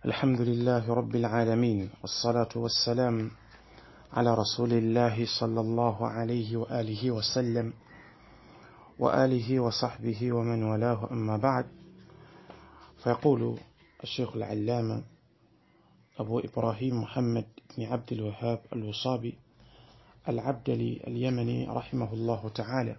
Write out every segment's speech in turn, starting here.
الحمد لله رب العالمين والصلاة والسلام على رسول الله صلى الله عليه وآله وسلم وآله وصحبه ومن والاه أما بعد فيقول الشيخ العلامة أبو إبراهيم محمد بن عبد الوهاب الوصابي العبدلي اليمني رحمه الله تعالى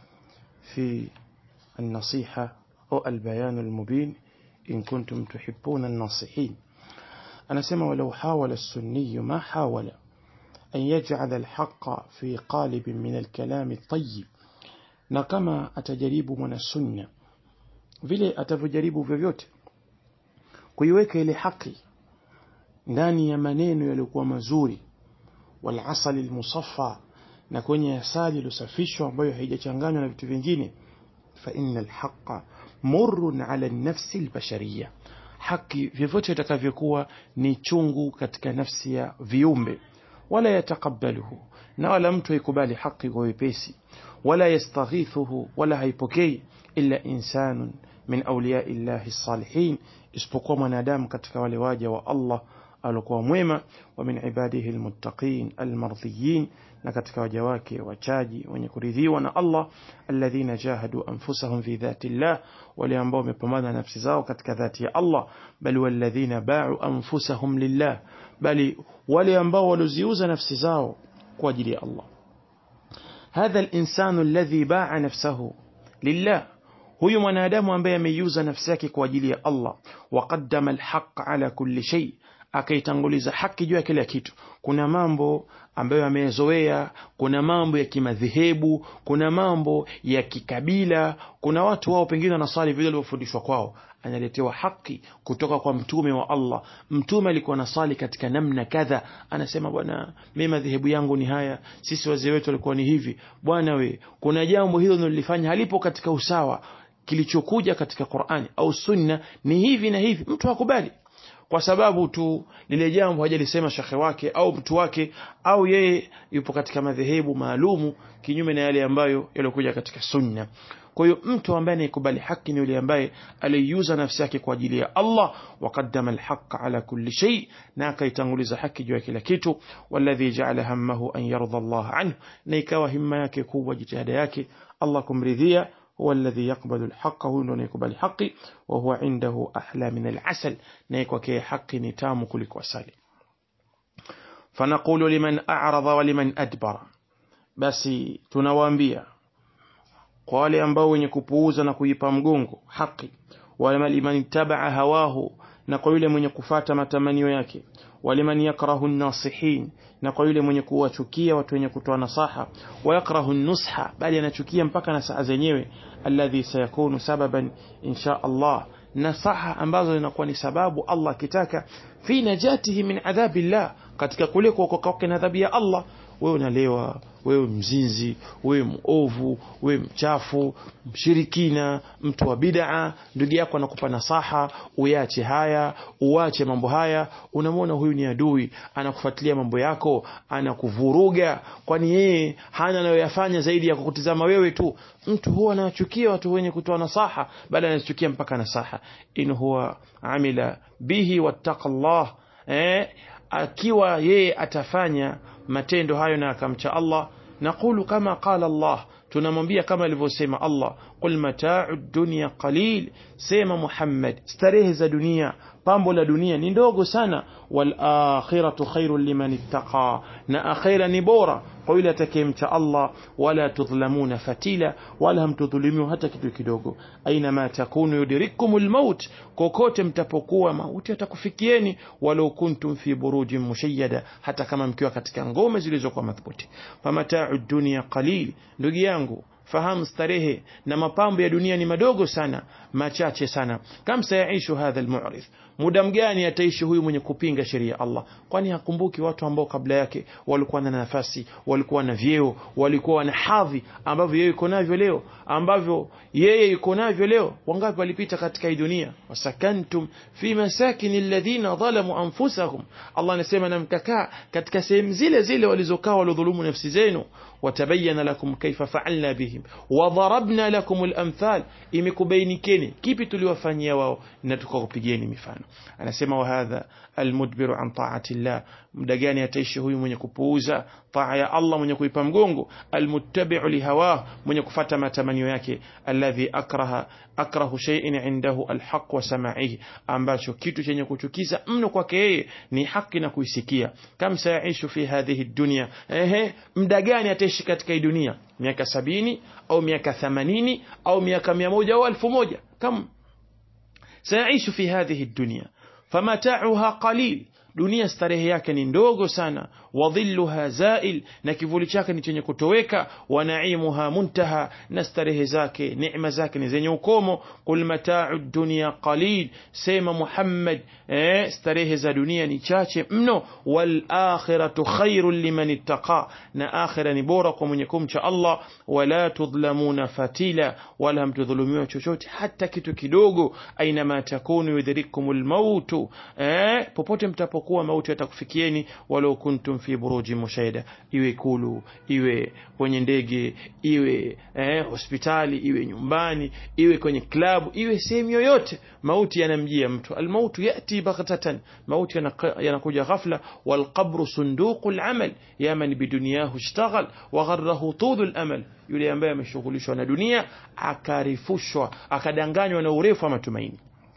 في النصيحة أو البيان المبين إن كنتم تحبون الناصحين أنا سمع ولو حاول السني ما حاول أن يجعل الحق في قالب من الكلام الطيب na kama atajaribu mwanasunna vile atavyojaribu vyovyote kuiweka ile haki ndani ya maneno yaliyokuwa mazuri walasali lmusaffa na kwenye asali iliyosafishwa ambayo haijachanganywa na vitu vingine fa inna alhaqa murrun ala nafsi albashariya haki vyovyote itakavyokuwa ni chungu katika nafsi ya viumbe wala yataqabbaluhu na wala mtu haikubali haki kwa wepesi wala yastaghithuhu wala haipokei illa insanun min awliyai llahi salihin isipokuwa mwanadamu katika wale waja wa Allah alikuwa mwema wa min ibadihi almuttaqin almardhiyin na katika waja wake wachaji wenye kuridhiwa na Allah alladhina jahadu anfusahum fi dhati llah wale ambao wamepambana nafsi zao katika dhati ya Allah bali walladhina ba'u anfusahum lillah bali wale ambao waloziuza nafsi zao kwa ajili ya Allah hadha alinsanu alladhi ba'a nafsahu lillah huyu mwanadamu ambaye ameiuza nafsi yake kwa ajili ya Allah waqaddama alhaq ala kulli shay akaitanguliza haki juu ya kila kitu kuna mambo ambayo amezoea kuna mambo ya kimadhehebu kuna mambo ya kikabila kuna watu wao pengine wanasali vile walivyofundishwa kwao analetewa haki kutoka kwa mtume wa Allah mtume alikuwa nasali katika namna kadha anasema bwana mimi madhehebu yangu ni haya sisi wazee wetu walikuwa ni hivi bwana we kuna jambo hilo nilifanya halipo katika usawa kilichokuja katika Qur'ani au sunna ni hivi na hivi mtu hakubali kwa sababu tu lile jambo hajalisema shekhe wake au mtu wake au yeye yupo katika madhehebu maalumu kinyume na yale ambayo yaliokuja katika sunna kwa hiyo mtu ambaye anaikubali haki ni yule ambaye aliiuza nafsi yake kwa ajili ya Allah waqaddama alhaqa ala kulli shay na akaitanguliza haki juu ya kila kitu walladhi ja'ala hammahu an yarda Allah anhu na ikawa himma yake kubwa jitihada yake Allah kumridhia هو الذي يقبل الحق هو ndo anayekubali haki wa huwa indahu ahla min al'asal na kwake haki ni tamu kuliko asali fanaqulu liman a'rada wa liman adbara basi tunawaambia kwa wale ambao wenye kupuuza na kuipa mgongo haki wa liman tabaa hawahu na kwa yule mwenye kufata matamanio yake waliman yakrahu nasihin na kwa yule mwenye kuwachukia watu wenye kutoa nasaha wayakrahu nusha bali anachukia mpaka nasaha zenyewe alladhi sayakunu sababan insha Allah nasaha ambazo zinakuwa ni sababu Allah akitaka fi najatihi min adhabillah katika kule kuokoka kwake na adhabu ya Allah wewe unalewa wewe mzinzi wewe muovu wewe mchafu mshirikina mtu wa bid'a ndugu yako anakupa nasaha uyache haya uache mambo haya unamwona huyu ni adui anakufuatilia mambo yako anakuvuruga kwani yeye hana anayoyafanya zaidi ya kukutizama wewe tu mtu huwa anachukia watu wenye kutoa nasaha bali anachukia mpaka nasaha in huwa amila bihi wattaqallah eh akiwa yeye atafanya matendo hayo na akamcha Allah naqulu kama qala Allah tunamwambia kama alivyosema Allah qul mata'u dunya qalil sema Muhammad starehe za dunia pambo la dunia ni ndogo sana wal akhiratu khairul liman ittaqa na akhira ni bora kwa yule atakayemcha Allah wala tudhlamuna fatila wala hamtudhulumiwa hata kitu kidogo aina ma takunu yudrikumul maut kokote mtapokuwa mauti atakufikieni walau kuntum fi burujin mushayyada hata kama mkiwa katika ngome zilizokuwa madhubuti famata'u dunya qalil ndugu yangu fahamu starehe na mapambo ya dunia ni madogo sana machache sana kam sayaishu hadha almu'rif muda mgani ataishi huyu mwenye kupinga sheria ya Allah kwani hakumbuki watu ambao kabla yake walikuwa na nafasi walikuwa na vyeo walikuwa na hadhi ambavyo yeye yuko navyo leo ambavyo yeye yuko navyo leo wangapi walipita katika hii dunia wasakantum fi masakin alladhina dhalamu anfusahum Allah anasema na mkakaa katika sehemu zile zile walizokaa walodhulumu nafsi zenu watabayana lakum kaifa faalna bihim wadharabna lakum lamthal imekubainikeni kipi tuliwafanyia wao na tukawapigeni mifano anasema wahadha almudbiru an taati llah muda gani ataishi huyu mwenye kupuuza taa ya allah mwenye kuipa mgongo almuttabiu lihawah mwenye kufata matamanio yake alladhi akraha akrahu shay'in indahu alhaq wa samaihi ambacho kitu chenye kuchukiza mno kwake yeye ni haki na kuisikia kam sayaishu fi hadhihi dunya ehe muda gani ataishi katika hii dunia miaka sabini au miaka themanini au miaka mia moja au elfu moja kam sayaishu fi hadhihi dunya famatauha qalil dunia starehe yake ni ndogo sana wadhilluha zail na kivuli chake ni chenye kutoweka wa naimuha muntaha na starehe zake neema zake ni zenye ukomo qul matau dunya qalil sema muhammad eh, starehe za dunia ni chache mno walakhiratu khairun liman ittaqa na akhira ni bora kwa mwenye kumcha allah wala tudhlamuna fatila wala hamtudhulumiwa chochote hata kitu kidogo ainama takunu yudhirikum lmautu eh, popote mtapokuwa mauti yatakufikieni walau kuntum fi buruji mushahida iwe ikulu iwe kwenye ndege iwe eh, hospitali iwe nyumbani iwe kwenye klabu iwe sehemu yoyote mauti yanamjia mtu almautu yati baghtatan mauti yanakuja ghafla walqabru sunduqu lamal ya man biduniyahu ishtaghal wagharahu tulu lamal yule ambaye ameshughulishwa na dunia akarifushwa akadanganywa na urefu wa matumaini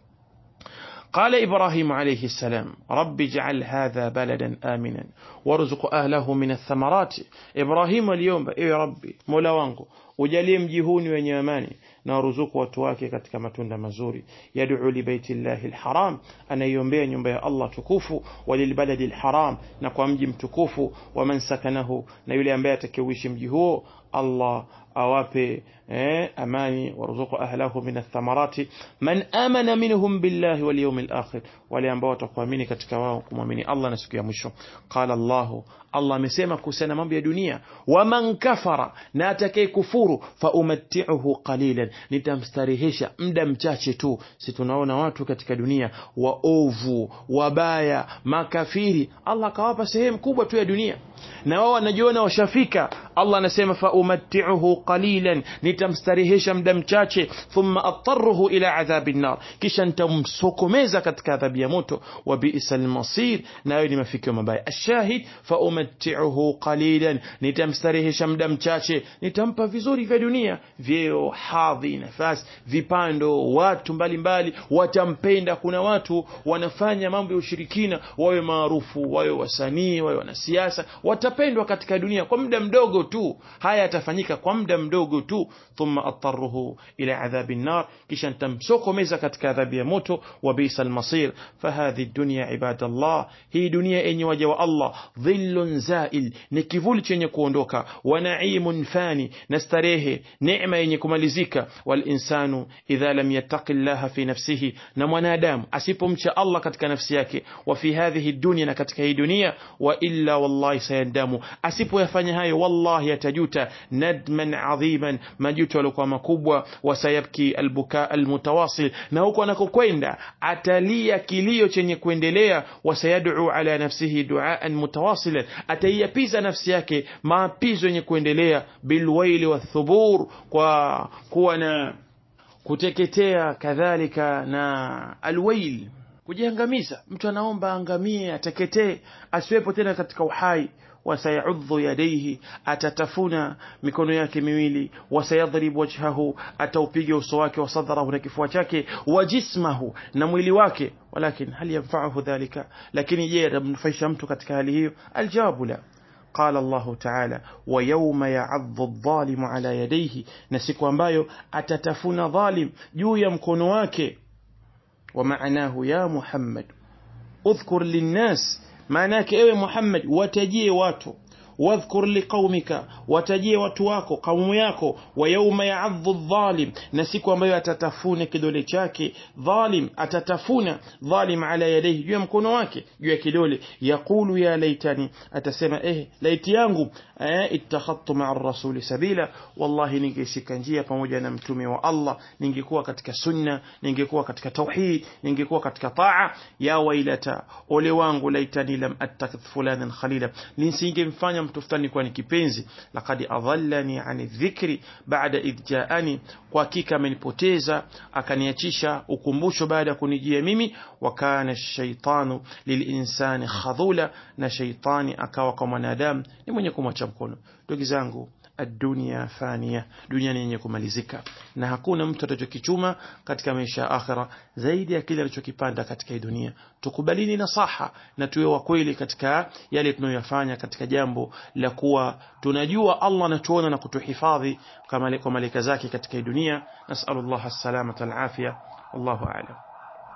قال إبراهيم عليه السلام رب اجعل هذا بلدا آمنا وارزق أهله من الثمرات إبراهيم اليوم إيه ربي مولا wangu ujalie mji huu ni wenye amani na waruzuku watu wake katika matunda mazuri yad'u li baitillahi alharam anaiombea nyumba ya Allah tukufu walilbaladi alharam na kwa mji mtukufu wa man sakanahu na yule ambaye atakayeishi mji huo Allah awape eh, amani warzuku ahlahu min athamarati man amana minhum billahi wal yawmil akhir wale ambao watakuamini katika wao kumwamini Allah na siku ya mwisho qala Allah Allah amesema kuhusiana mambo ya dunia waman kafara na atakaye kufuru fa umatti'uhu qalilan nitamstarehesha muda mchache tu si tunaona watu katika dunia waovu wabaya makafiri Allah akawapa sehemu kubwa tu ya dunia na wao wanajiona washafika Allah anasema fa umatti'uhu qalilan nitamstarehesha muda mchache thumma attaruhu ila adhabi nar kisha nitamsokomeza katika adhabu ya moto wa bi'sal masir nayo ni mafikio mabaya ashahid fa umatti'uhu qalilan nitamstarehesha muda mchache nitampa vizuri vya dunia vyeo hadhi nafasi vipando watu mbalimbali mbali, watampenda kuna watu wanafanya mambo ya ushirikina wawe maarufu wawe wasanii wawe wanasiasa watapendwa katika dunia kwa muda mdogo tu haya yatafanyika kwa muda mdogo tu thumma attaruhu ila adhabi nar kisha nitamsokomeza katika adhabu ya moto wa bisa almasir fahadhi dunya ibadallah hii dunia yenye waja wa Allah dhillun zail ni kivuli chenye kuondoka wa naimun fani na starehe neema yenye kumalizika walinsanu idha lam yattaqi llaha fi nafsihi na mwanadamu asipomcha Allah katika nafsi yake wa fi hadhihi dunya na katika hii dunia wa illa wallahi sayandamu asipoyafanya hayo wallahi atajuta nadman adhiman majuto yaliokuwa makubwa wasayabki albuka almutawasil na huko anakokwenda atalia kilio chenye kuendelea wasayad'u ala nafsihi duaan mutawasilan ataiapiza nafsi yake maapizo yenye kuendelea bilwaili wathubur kwa kuwa na kuteketea kadhalika na alwail kujiangamiza mtu anaomba angamie ateketee asiwepo tena katika uhai wasayaudhu yadaihi atatafuna mikono yake miwili wasayadhrib wajhahu ataupiga uso wake wasadharahu na kifua chake wa jismahu na mwili wake walakin hal yanfa'uhu dhalika lakini je atamnufaisha mtu katika hali hiyo aljawabu la قال الله تعالى ويوم يعض الظالم على يديه نسيكو ambayo atatafuna dhalim juu ya mkono wake ومعناه يا محمد اذكر للناس maanake ewe Muhammad watajie watu wadhkur liqaumika watajie watu wako kaumu yako wa yauma yaadhu dhalim na siku ambayo atatafuna kidole chake dhalim atatafuna dhalim ala yadayhi juu ya mkono wake juu ya kidole yaqulu ya laitani atasema eh laiti yangu eh, ittakhadtu ma'a rasuli sabila wallahi ningeshika njia pamoja na mtume wa Allah ningekuwa katika sunna ningekuwa katika tauhid ningekuwa katika taa ya wailata ole wangu laitani lam attakidh fulanan khalila nisingemfanya mtu fulani kuwa ni kipenzi laqad adhallani ani dhikri ba'da idh ja'ani kwa hakika amenipoteza akaniachisha ukumbusho baada ya kunijia mimi wa kana shaitanu lilinsani khadhula na shaitani akawa kwa mwanadamu ni mwenye kumwacha mkono ndugu zangu adunia fania dunia ni yenye kumalizika na hakuna mtu atachokichuma katika maisha ya akhira zaidi ya kile alichokipanda katika hii dunia tukubalini nasaha na tuwe wa kweli katika yale tunayoyafanya katika jambo la kuwa tunajua Allah anatuona na kutuhifadhi kwa malaika zake katika hii dunia nasallallahu as-salamata al-afia wallahu a'lam